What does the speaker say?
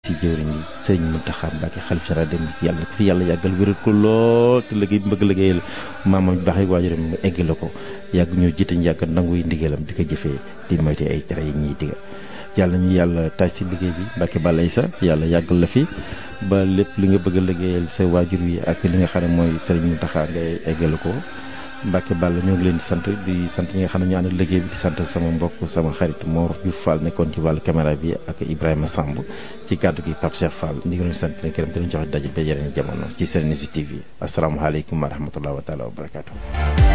si jëwriñ yi sëriñ Mountakha Mbacké xalif général dem yàlla ko fi yàlla yàggal wéral ko lool te liggéey bi bëgg liggéeyal maamam baax yi waajuram mu egg la ko yàgg ñoo jiite ñu yàgg nangu yi ndigalam di ko jëfee di moyte ay tere yi ñuy digal yàlla ñu yàlla taaj si liggéey bi Mbacké Balaye sa yàlla yàggal la fi ba lépp li nga bëgg a liggéeyal sa waajur wi ak li nga xam ne mooy sëriñ Mountakha ngay eggale ko Mbacké Balla ñoo ngi leen di sant di sant ñi nga xam ne ñu ànd liggéey bi di sant sama mbokk sama xarit Mor Diouf Fall nekkoon ci wàllu caméra bi ak Ibrahima Samb ci kàddu gi Pape Cheikh Fall ñu ngi leen sant leen këram di leen joxe daje ba yeneen jamono ci Serenity TV asalaamaaleykum wa rahmatulah wa taala wa barakaatu.